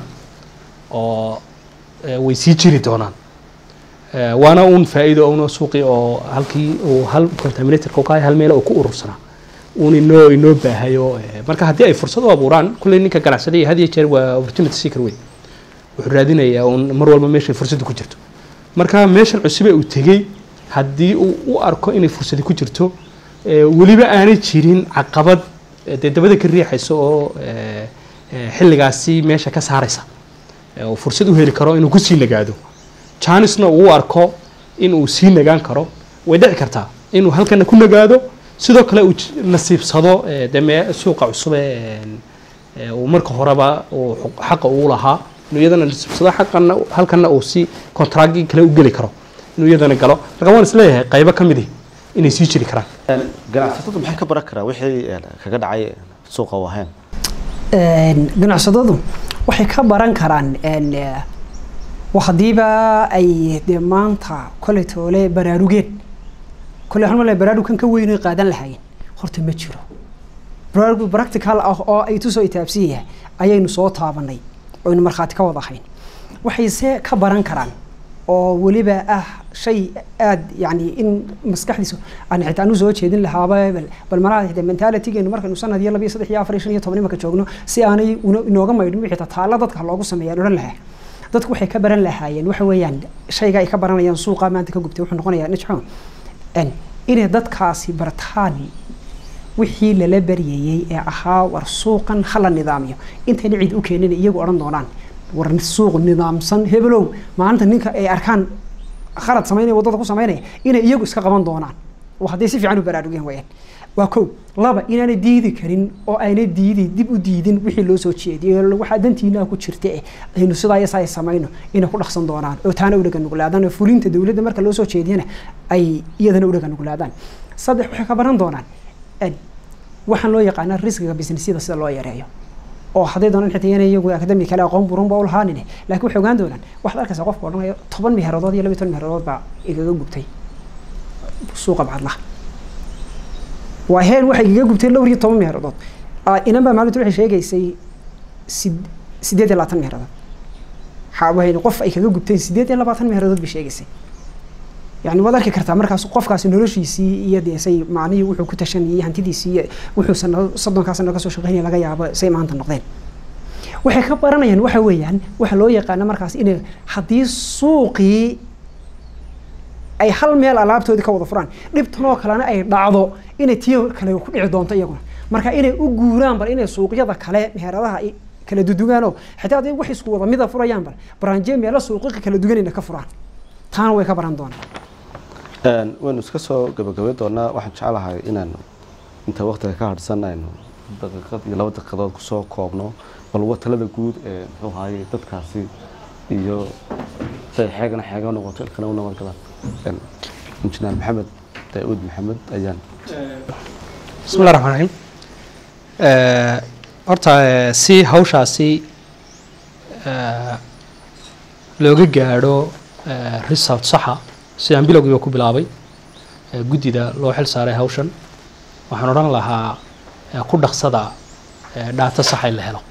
oo eh, way sii jiri doonaan Eh, waana uun faa'iido una suuqi oo halkii uu hal contaminatorka ka hal meel uu ku urursanaa uun inoo inoo baahayo eh, marka haddii ay fursad u abuuraan kulley ninka ganacsadaya had iyo jeer waa opportunity seeker wey wuxuu raadinayaa uun mar walba meeshay fursadda ku jirto marka meeshan cusube uu tegey haddii uu u arko inay fursadi ku jirto eh, weliba aanay jirin caqabad eh, dee dabada ka riixaysa oo eh, eh, xilligaasi meesha ka saaraysa eh, oo fursad u heli karo inuu kusii nagaado janisna uu u arko inuu sii nagaan karo way dhici kartaa inuu halkana ku nagaado sidoo kale uu j- nasiibsado eh, dee mee suuqa cusube een, ee uu marka horeba uu xu- xaqa uu lahaa inuu iyadana nasiibsado xaqana halkana uu si kontraagi kale u geli karo inuu iyadana galo marka waan isleeyahay qaybo ka midi inay sii jiri karaan ganacsatadu maxay ka baran karaan wixii eh, kaga dhacay suuqa waaheen Een, ganacsadadu waxay ka baran karaan een, eh, wa haddiiba ay dee maanta koley toole baraarugeen koley waxaan malaya baraarugkan ka weyn ay qaadan lahaayeen horta ma jiro baraarug practical ah oo ay tusoo itaabsan yahay ayaynu soo taabanay oynu markhaati ka wada ahayn waxayse ka baran karaan oo weliba ah shay aad yani in maskaxdiisu aan xitaa anu soo jeedin lahaaba bal bal malaha xitaa mentalitygeenu markaynu sanad iyo laba iyo saddex iyo afar iyo shan iyo toban imanka joogno si aanay una- inooga maydhin wixii taalla dadka loogu sameeyaan odhan lahaa dadku waxay ka baran lahaayeen waxa weeyaan shayga ay ka baranayaan suuqa maanta ka gubtay wuxuu noqonayaa najxo inay dadkaasi bartaan wixii lala baryayey ee ahaa war suuqan hala nidaamiyo intayna cid u keenin iyagu odhan doonaan war suuq nidaamsan hebelow maalinta ninka ay arkaan khalad samaynaya waddada ku samaynaya inay iyagu iska qaban doonaan oo hadday si fiican u baraarugeen wayaan waa kow laba inaanay diidi karin oo aynay diidi dib u diidin wixii loo soo jeediyey waxaa dantiinaa ku jirta eh aynu sidaa iyo saa ay samayno inay ku dhaqsan doonaan oo taana u dhaga nuglaadaan oo fulinta dowladda marka loo soo jeediyana ay iyadana u dhaga nuglaadaan saddex waxay ka baran doonaan en, waxaan loo yaqaanaa riskiga businessyada sida loo yareeyo oo hadday doonaan xitaa inay iyagu akademi kale aqoon burunba u lahaanine laakiin waxay ogaan doonaan waxaad arkaysaa qofka odhanaya toban meheeradood iyo laba iyo toban meheeradood baa igaga gubtay suuqa bacadlaha waa heen waxay igaga gubtay dhowr iyo toban meheeradood inan baa maalinta waxay sheegaysay sid- sideed iyo labaatan meheeradood waxaa qof ay kaga gubteen sideed iyo labaatan meheeradood bay sheegaysay yani waad arki kartaa markaas qofkaasi noloshiisii iyo dee say macnihii wuxuu ku tashanayay hantidiisii iyo wuxuu sanado soddonkaa sano kasoo shaqeynaya laga yaabo say maanta noqdeen waxay ka baranayaan waxa weeyaan waxa loo yaqaana markaas inay haddii suuqii ay hal meel alaabtoodii ka wada furaan dhibtan oo kalena ay dhacdo inay tii kale ku dhici doonto iyaguna marka inay u guuraan bal inay suuqyada kale meheradaha ay kala dudugaanoo xitaa hadday wax isku wada mida furayaan bal baraanjee meelo suuqiqa kala duganayna ka furaan taana way ka baran doonaan Een, waynu iska soo gabagabayn doonaa waxaan jeclahay inaan inta waqtiga ka hadhsan aynu daqiiqad iyo laba daqiiqadood kusoo koobno bal wa talada guud ee muxuu ahaye dadkaasi iyo say xeegana xeega noqoto ilkana u nabad galaan Een, injineer maxamed daauud maxamed ayaan bismi llah raxmaan raxiim Eh, horta eh, si hawshaasi eh, looga gaadho eh, result saxa sidaan bilowgiiba ku bilaabay eh, guddida loo xil saaray hawshan waxaan odhan lahaa eh, ku dhaqsada eh, dhaato saxa in la helo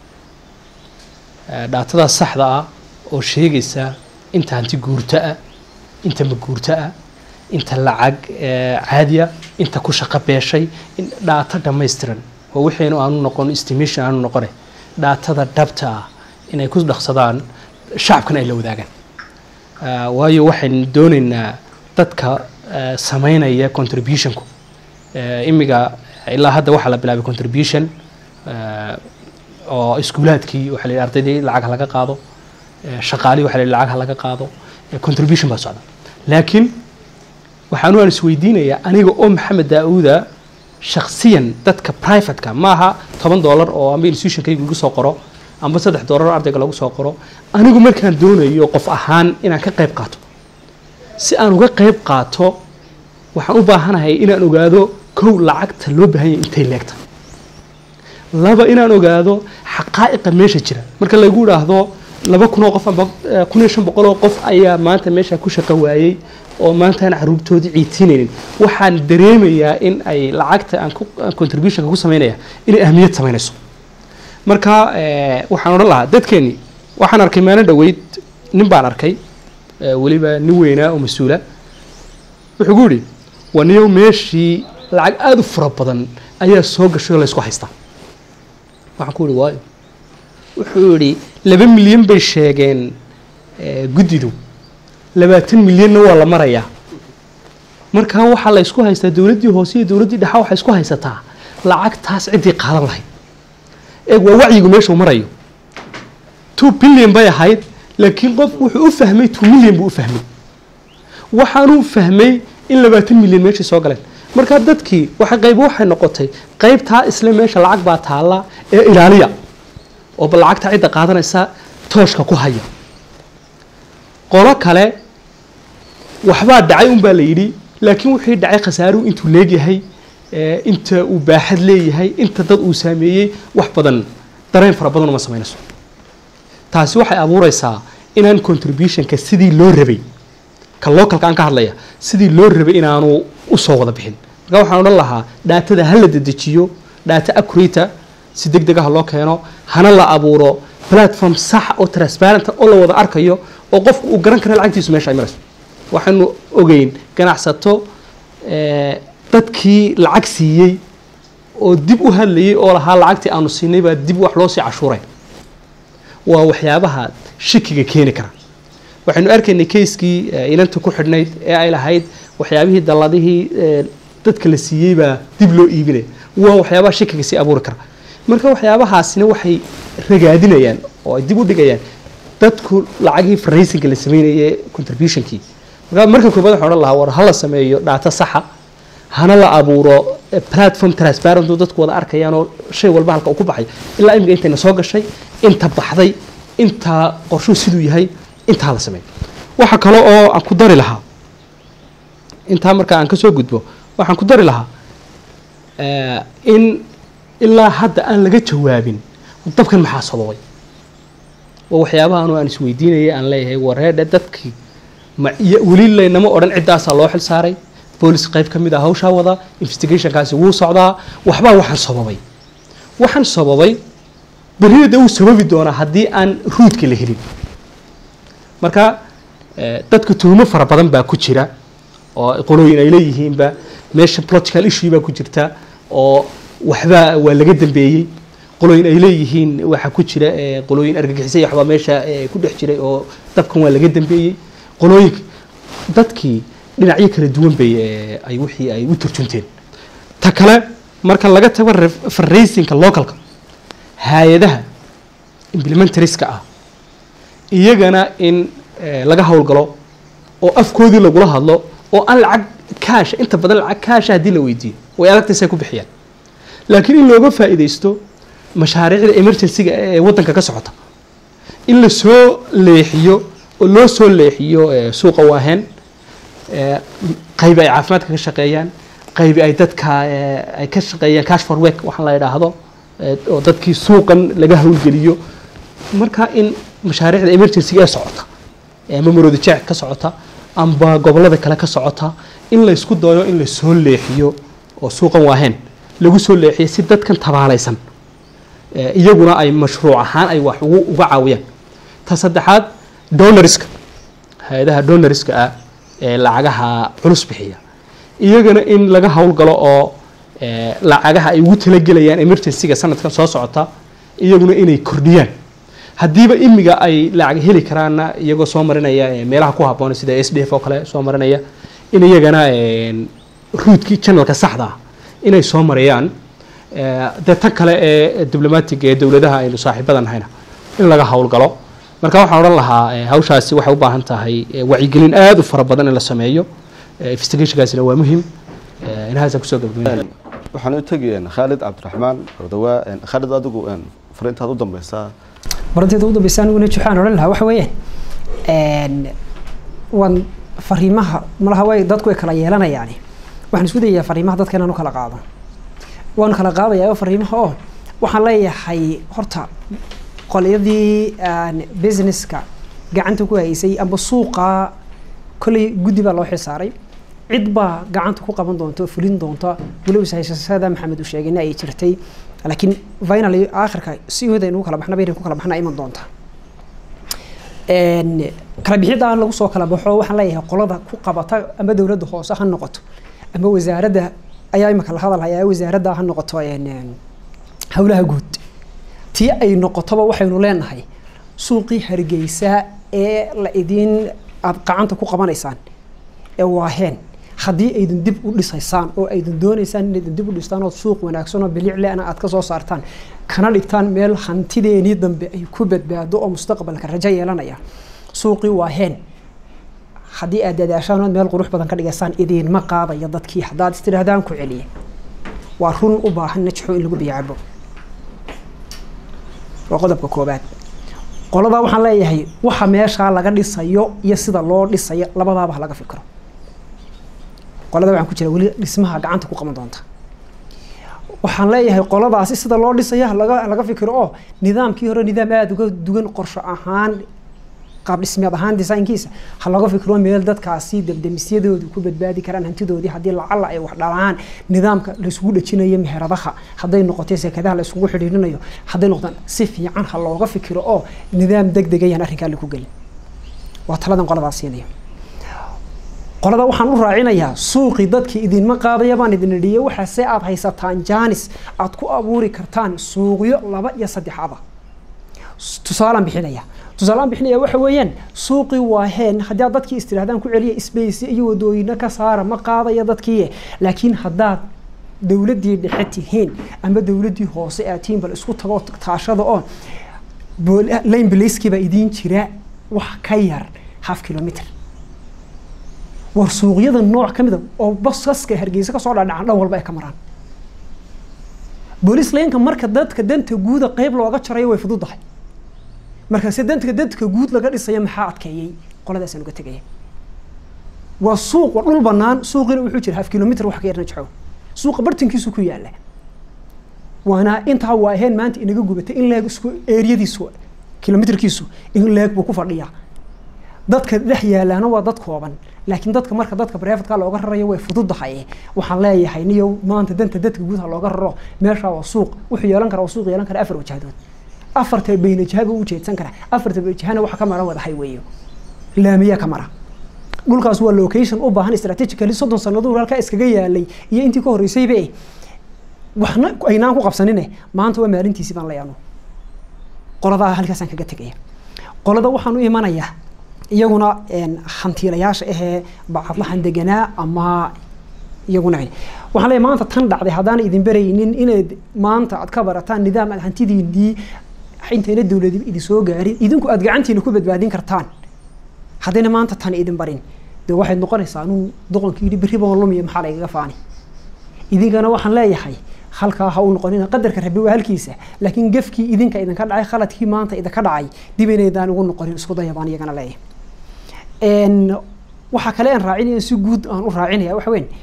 Eh, dhaatada saxda ah oo sheegaysa inta hanti guurto ah inta maguurto ah inta lacag eh, caadiya inta ku shaqo beeshay in dhaato dhammaystiran oo wixaynu aanu noqon estimation aanu noqone dhaatada dhabta ah inay ku dhaqsadaan shacabkana ay la wadaagaan Ah, waayo waxaynu doonaynaa dadka eh, samaynaya contributionku Eh, imiga ilaa hadda waxaa la bilaabay contribution eh, oo iskuulaadkii waxaa la yidhi ardaydii lacag ha laga qaado shaqaalihii waxa la yidhi lacag ha laga qaado contribution baa socda laakiin waxaanu aan isweydiinayaa aniga oo maxamed daauuda shaksiyan dadka privateka maaha toban dollar oo amba institutionkayga lagu soo qoro amba saddex dollar oo ardayga lagu soo qoro anigu markaan doonayo qof ahaan inaan ka qayb qaato si aan uga qayb qaato waxaan u baahanahay inaan ogaado kow lacagta loo baahanya intay leegta laba inaan ogaado xaqaa'iqa meesha jira marka lagu idhaahdo laba kun oo qof amba kun iyo shan boqol oo qof ayaa maanta meesha ku shaqo waayey oo maanta aan caruurtoodii ciidsiinaynin waxaan dareemayaa in ay lacagta aan contributionka ku samaynaya inay ahmiyad samaynayso marka waxaan odhan lahaa dadkeeni waxaan arkay maalin dhaweyd nin baan arkay weliba nin weynaa oo mas-uula wuxuu gu yidhi waa niyow meeshii lacag aada u fara badan ayaa soo gashay oo laysku haystaa waxaan ku yihi waayo wuxuu yidhi laba milyan bay sheegeen guddidu labaatan milyanna waa la marayaa markaa waxaa la ysku haystaa dowladdii hoose iyo dowladdii dhexa waxay isku haysataa lacagtaas ciddii qaadan lahayd eeg waa wacyigu meeshuu marayo two billion bay ahayd laakiin qofku wuxuu u fahmay two million buu u fahmay waxaanuu fahmay in labaatan milyan meeshii soo galeen markaa dadkii waxa qayb waxay noqotay qaybtaa isle meesha lacag baa taalla ee ilaaliya oo ba lacagta cidda qaadanaysa tooshka ku haya qolo kale waxbaa dhacay unbaa la yidhi laakiin wixii dhacay khasaaruhu intuu leegyahay inta uu baaxad leeyahay inta dad uu saameeyey wax badan dareen fara badan uma samaynayso taasi waxay abuureysaa inaan contributionka sidii loo rabay ka localka aan ka hadlaya sidii loo rabay inaanu usoo wada bixin marka waxaan odhan lahaa dhaatada ha la dedejiyo dhaata accurata si deg deg ah loo keeno hana la abuuro platform sax oo transparent oo la wada arkayo oo qofku uu garan kara lacagtiisu meesha ay marayso waxaanu ogeyn ganacsato dadkii lacag siiyey oo dib u hadlayay oo lahaa lacagtii aanu siinay baa dib wax loo sii cashuuray waa waxyaabaha shikiga keeni kara waxaynu arkaynay kayskii inanta ku xidhnayd ee ay lahayd waxyaabihii dalladihii dadka la siiyey baa dib loo iibinaya waa waxyaabaha shikiga sii abuuri kara marka waxyaabahaasina waxay ragaadinayaan oo ay dib u dhigayaan dadku lacagihii faraysinka la sameynayay contributionkii marka marka koobaad waxaan odhan lahaa war hala sameeyo dhaata saxa hana la abuuro platform transparent oo dadku wada arkayaan oo shay walba halka uu ku baxay ilaa imika intayna soo gashay inta baxday inta qorshuhu siduu yahay intaa la sameeyo waxa kale oo aan ku dari lahaa intaa marka aan kasoo gudbo waxaan ku dari lahaa in ilaa hadda aan laga jawaabin dabkan maxaa sababay waa waxyaabaha anu aan isweydiinayay aan leeyahay wareedhe dadkii ma weli laynama odhan ciddaasaa loo xil saaray boolis qayb ka mid ah hawshaa wada investigationkaasi wuu socdaa waxbaa waxaan sababay waxaan sababay berrina de wuu sababi doonaa haddii aan ruudka la helin marka dadka tuhumo fara badan baa ku jira oo qolooyin ay leeyihiinba meesha political issue baa ku jirta oo waxbaa waa laga dambeeyey qolooyin ay leeyihiin waxaa ku jira qolooyin argagixisay waxbaa meesha ku dhex jiray oo dabkan waa laga dambeeyey qolooyinka dadkii dhinacyo kala duwan bay ay wixii ay u turjunteen ta kale marka laga tago farraysinka localka hay-adaha implementarieska ah iyagana in laga howlgalo oo afkoodii lagula hadlo oo aan lacag kaasha inta badan lacag kaasha haddii la weydiiyo way adagtaysay ku bixiyaan laakiin in looga faa'iidaysto mashaariicda emergencyga ee waddanka ka socota in la soo leexiyo oo loo soo leexiyo suuqa waaheen qaybi ay caafimaadka ka shaqeeyaan qaybi ay dadka ay ka shaqeeyaan cash for work waxaan la idhaahdo oo dadkii suuqan laga howlgeliyo marka in mashaariicda emergencyga ee socota ama marooda jeec ka socota amba gobollada kale ka socota in la isku dayo in la soo leexiyo oo suuqan waaheen lagu soo leexiyo si dadkan tabaalaysan iyaguna ay mashruuc ahaan ay wax uga caawiyaan ta saddexaad donoriska hay-adaha donoriska ah ee lacagaha culus bixiya iyagana in laga howlgalo oo lacagaha ay ugu talagelayaan emergencyga sanadkan soo socota iyaguna inay kordhiyaan haddiiba imiga ay lacag heli karaanna iyagoo soo marinaya meelaha ku habboon sida s d f oo kale soo marinaya in iyagana ruudkii janalka saxda ah inay soo marayaan dee tan kale ee diblomaatiga ee dowladaha aynu saaxiibada nahayna in laga howlgalo marka waxaan odhan lahaa hawshaasi waxay u baahan tahay wacyigelin aada u fara badan in la sameeyo investigationkaasina waa muhiim inahaasa kusoo gabagabeyn waxaan u tegi khaalid cabdiraxmaan ordawaa khaalid adigu fariintaad u dambeysaa baranteeda ugu dambeysa aniguna waxaan odhan lahaa waxa weeyaan waan fariimaha malaha way dadku way kala yeelanayaani waxaan isku dayayaa fariimaha dadka inaan u kala qaado waan kala qaadayaa fariimaha oo waxaan leeyahay horta qolyadii businesska gacanta ku haysay amba suuqa kolley guddi baa loo xilsaaray cid baa gacanta ku qaban doonta oo fulin doonta weliba haysashada maxamed uu sheegayna ay jirtay laakiin finally aakhirka si hooda inuu kala baxna bayna ku kala baxna iman doonta kala bixidda aan lagu soo kala baxo waxaan leeyahay qolada ku qabata ama dowladda hoose ha noqoto ama wasaaradda ayaa imika la hadal hayaa wasaaradda ha noqoto howlaha guud tii ay noqotoba waxaynu leenahay suuqii hargeysa ee la idiin aad gacanta ku qabanaysaan ee waaheen haddii aydan dib u dhisaysaan oo aydan doonaysaan inaydan dib u dhistaan oo suuq wanaagsan oo bilicleana aad ka soo saartaan kana dhigtaan meel hantideenii dambe ay ku badbaado oo mustaqbalka rajo yeelanaya suuqii waaheen haddii aad dadaashaan ood meel qurux badan ka dhigaysaan idiinma qaadaya dadkii haddaad istidhaahdaan ku celiya waa run u baahan najxo in lagu biyacabo waa qodobka koobaad qoladaa waxaan leeyahay waxa meeshaa laga dhisayo iyo sida loo dhisayo labadaaba ha laga fikro qolada waxaan ku jira weli dhismaha gacanta ku qaban doonta waxaan leeyahay qoladaasi sida loo dhisayo halaga laga fikiro oo nidaamkii hore nidaam aada uga duwan qorsho ahaan qaab dhismeed ahaan desaynkiisa ha laga fikiro meel dadkaasi debdemisyadoodu ku badbaadi karaan hantidoodii haddii lacala ay wax dhalaan nidaamka laisugu dhejinayo meheradaha hadday noqotay sekadaha la isugu xidhiirinayo hadday noqdaan si fiican ha looga fikiro oo nidaam deg deg ayaan arrinkaa laku gelin waa taladan qoladaas siinaya qolada waxaan u raacinayaa suuqii dadkii idinma qaadaya baan idin idhiye waxaase aad haysataan jaanis aad ku abuuri kartaan suuqyo laba iyo saddexaba tusaalaan bixinaya tusaalaan bixinaya waxa weeyaan suuqii waa heen haddii aad dadkii istirahdaan ku celiya space iyo wadooyina ka saara ma qaadaya dadkii laakiin haddaad dowladdii dhexe tihiin ama dowladdii hoose aad tihiin bal isku tago taashada oo lane blacekii idiin jira wax ka yar half kilometer war suuqyada nooc ka mida oo basaska hargeysa kasoo dhadhacan dhan walba ay ka maraan booliis laynka marka dadka danta guuda qeyb looga jarayo way fududahay markaase danta dadka guud laga dhisaya maxaa adkeeyey qoladaasaan uga tegaya waa suuq waa dhul banaan suuqina wuxuu jira half kilometer wax ka yarna jaxow suuqa bartankiisu ku yaala waana intaa waa aheen maanta inaga gubatay in leeg isku eeriyadiisu kilometerkiisu in leeg buu ku fadhiyaa dadka dhex yaalaana waa dad kooban laakiin dadka marka dadka brefatka looga rarayo way fududahay waxaan leeyahay niyo maanta danta dadka guud ha looga raro meesha waa suuq wuxuu yeelan karaa waa suuq yeelan kara afar wajahdood afarta bayna jahaba u jeedsan kara afarta jahana waxa ka mara wada highway laamiya ka mara dhulkaas waa location u baahan strategically soddon sannadood halkaa iskaga yaalay iyo intii ka horreysayba waxna aynaan ku qabsanine maanta waa maalintiisii baan leeyaano qoladaa halkaasaan kaga tegaya qolada waxaan u imanayaa iyaguna hantiilayaasha ahee bacadlahan deganaa ama iyaguna waxaan leeyahay maanta tan dhacday haddaan idin baraynin inaad maanta aad ka barataan nidaam aad hantidiinii intayna dowladi idin soo gaarin idinku aad gacantiina ku badbaadin kartaan haddayna maanta tan idin barin dee waxayd noqonaysaa anuu doqonkii yidhi berri baan lumiya maxaa laygaga faani idinkana waxaan leeyahay halkaa ha u noqonina qadarka rabi waa halkiisa laakiin gefkii idinka idinka dhacay khaladkii maanta idinka dhacay dib inaydaan ugu noqonin isku daya baan iyagana leeyahay waxaa kale aan raacinaya si guud aan u raacinaya waxa weyn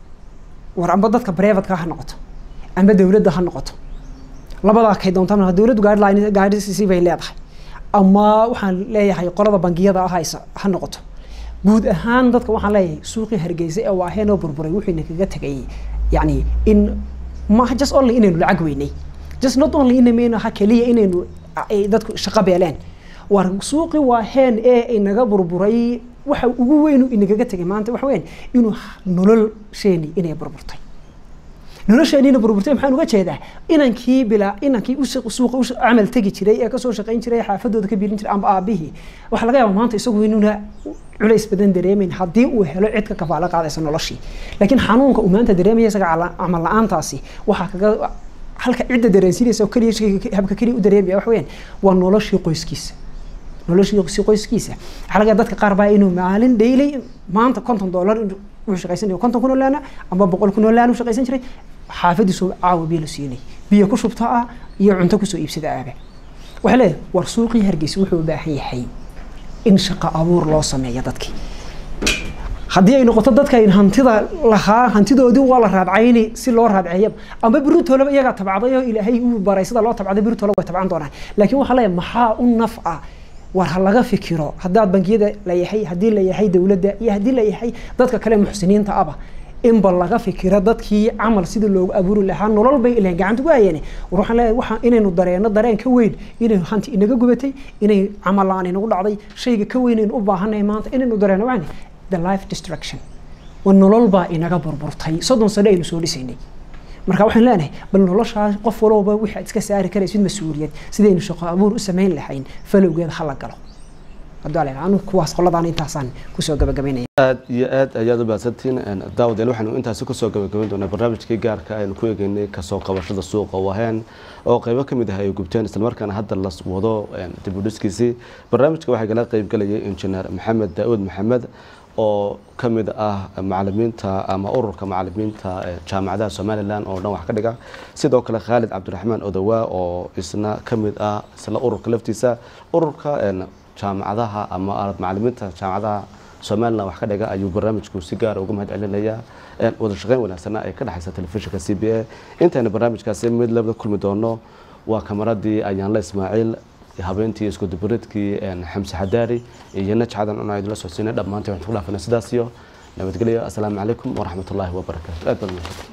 war amba dadka brevatka ha noqoto amba dowladda ha noqoto labadaa kay doontaan dowladdu guideline guidance bay leedahay ama waxaan leeyahay qolada bangiyada ah haysa ha noqoto guud ahaan dadka waxaan leeyahay suuqii hargeysa ee waaheen oo burburay wuxuuna kaga tegay yacni in maaha just only inaynu lacag weynay just not only inaynu ha keliya inaynu dadku shaqo beeleen war suuqii waaheen ee inaga burburay waxa ugu weynu inagaga tegay maanta waxa weyn inuu nolosheeni inay burburtay nolosheeniina burburtay maxaan uga jeedaa inankii bilaa inankii suuqa u camal tegi jiray ee kasoo shaqayn jiray xaafadooda ka biirin jiray amba aabihii waxaa laga yaabaa maanta isagu inuuna culays badan dareemayn haddii uu helo cid ka kafaalo qaadaysa noloshii laakiin xanuunka uu maanta dareemaya isaga camal la-aantaasi waxaa kaga halka cidda dareensinaysa oo keliya shayga habka keliya u dareemaya wax weeyaan waa noloshii qoyskiisa noloshii qoyskiisa waxaa laga yaabaa dadka qaar baa inuu maalin dhaylay maanta konton dollar inuu wuxuu shaqaysan konton kun oo laana ama boqol kun oo laan uu shaqaysan jiray xaafadiisu caawa biyo la siinay biyo ku shubta ah iyo cunto kusoo iibsada aabe waxaa leeyahay war suuqii hargeysa wuxuu u baahan yahay in shaqo abuur loo sameeyo dadkii haddii ay noqoto dadka in hantida lahaa hantidoodii waa la raadcayni si loo raadceeya ama biritoolaba iyagaa tabcday oo ilaahay uu baray sida loo tabcaday biritoole way tabcan doonaan laakiin waxaa leeyahay maxaa u naf ah war ha laga fikiro haddaad bangiyada la yahay haddii la yahay dowladda iyo haddii la yahay dadka kale muxsiniinta aba inba laga fikiro dadkii camal sidii loogu abuuri lahaa nolol bay ilahay gacanta ku hayeen war waxaan leeyahay waxaan inaynu dareeno dareen ka weyn inay hanti inaga gubatay inay camal la-aan inagu dhacday shayga ka weyn aynu u baahanay maanta inaynu dareeno waxaan the life destruction waa nolol baa inaga burburtay soddon sano aynu soo dhisaynay marka waxaan leenahay bal noloshaas qof walowba wixii aad iska saari karaysid mas-uuliyad sidaynu shaqo abuur u samayn lahayn falowgeeda ha la galo anu kuwaas qoladaan intaasaan kusoo gabagabaynaya aad iyo aad ayaad u baadsantiin daawadayaal waxaanu intaasi kusoo gabagabayn doonaa barnaamijkii gaarka aynu ku eegeynay kasoo qabashada suuqa waheen oo qaybo ka mid ah ay gubteen islamarkaana hadda la wado dib u dhiskiisii barnaamijka waxaa kala qaybgalayay injineer maxamed daauud maxamed oo ka mid ah macalimiinta ama ururka macalimiinta jaamacadaha somalilan oo dhan wax ka dhiga sidoo kale khaalid cabdiraxmaan odowaa oo isna ka mid ah isla ururka laftiisa ururka jaamacadaha ama macalimiinta jaamacadaha somalilan wax ka dhiga ayuu barnaamijku si gaara uga mahad celinayaa wada shaqeyn wanaagsana ay ka dhexaysa telefishinka c b a intayna barnaamijkaasi mid labada kulmi doono waa kamaradii ayaanla ismaaciil habeentii iskudubaridkii xamse xadaari iyo najcadan un idinla socodsiinay dhammaantii waxaan ku dhaafana sidaas iyo nabadgelyo assalaamu calaykum waraxmatullaahi wabarakaatu aad baad mahadsan